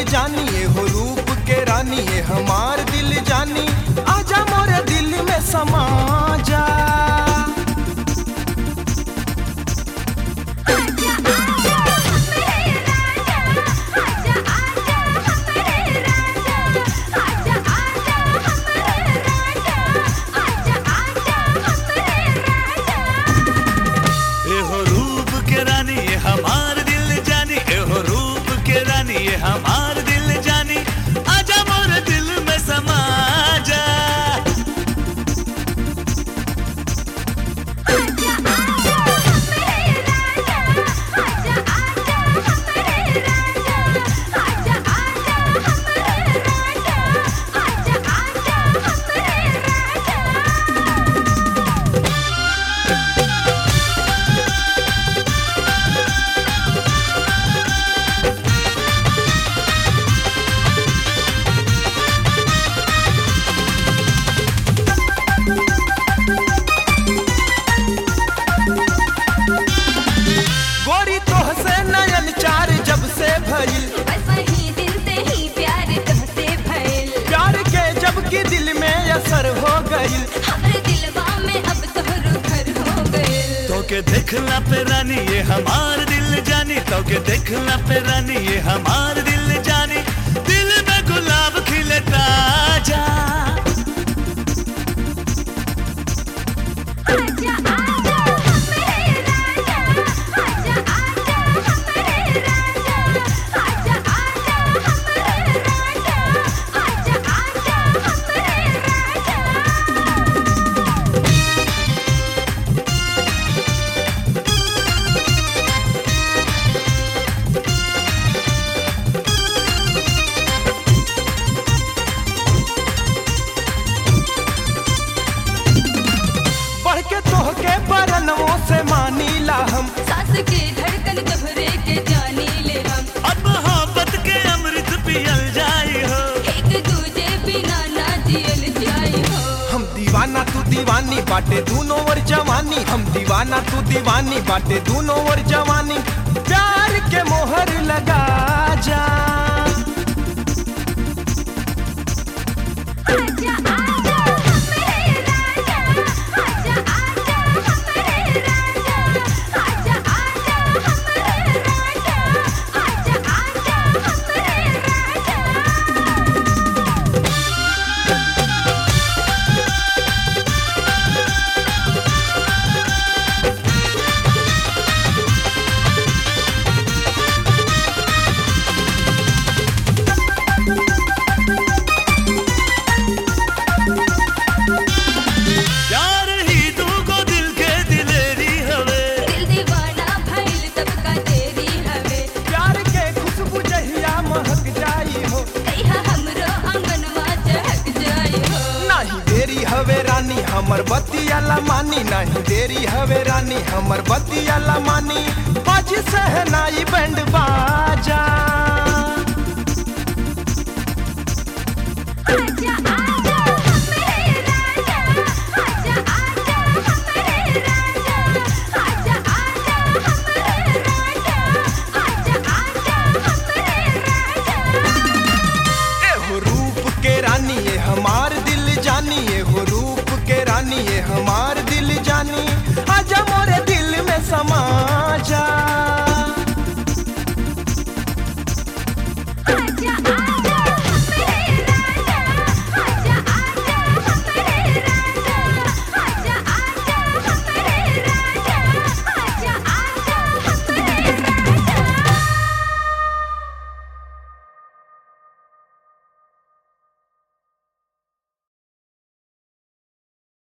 जानी ये हो रूप के रानी ये हमार दिल जानी आजा मोरे दिल में समा जा आजा आजा हमरे राजा आजा आजा हमरे राजा आजा आजा हमरे राजा आजा आजा हमरे राजा एहो रूप के रानी ये हमार दिल जानी एहो रूप के रानी ये हमार दिल जानी आजा मोर दिल में समा जा आजा आजा हमरे राजा आजा आजा हमरे राजा आजा आजा हमरे राजा आजा आजा हमरे राजा गोरी तोह से नयन चार जब से भइल बस वही दिल से ही प्यार तुमसे भइल प्यार के जब की दिल में असर हो गइल हमरे दिलवा में अब तोहरो घर हो गइल तो के देखला पे रानी ये हमार दिल जानी तो के देखला पे रानी ये हमार दिल जानी दिल में गुलाब खिले ताजा आजा आजा हमरे राजा आजा आजा हमरे राजा आजा आजा हमरे राजा आजा आजा हमरे राजा बढ़ के तोह के बरनों से मानीला हम सास के धड़कन तोहरे के जानी ले हम अब मोहब्बत के अमृत पियल जाई हो एक दूजे बिना ना जियल जाई हो हम दीवाना तू दीवानी बाटे दूनो और जवानी हम दीवाना तू दीवानी बाटे दूनो और जवानी प्यार के मोहर लगा जा आजा आजा हमरे राजा आजा आजा हमरे राजा आजा आजा हमरे राजा आजा आजा हमरे राजा प्यार ही तू को दिल के दिलेरी हवे दिल दीवाना भइल सबका तेरी हवे प्यार के खुशबू जहिया महक जाई हो कहिया हमरो आंगनवा चहक जाई हो नहीं देरी हवे रानी हमर बतिया ला मानी नहीं देरी हवे रानी हमर बतिया ला मानी बाजी सहनाई बैंड बा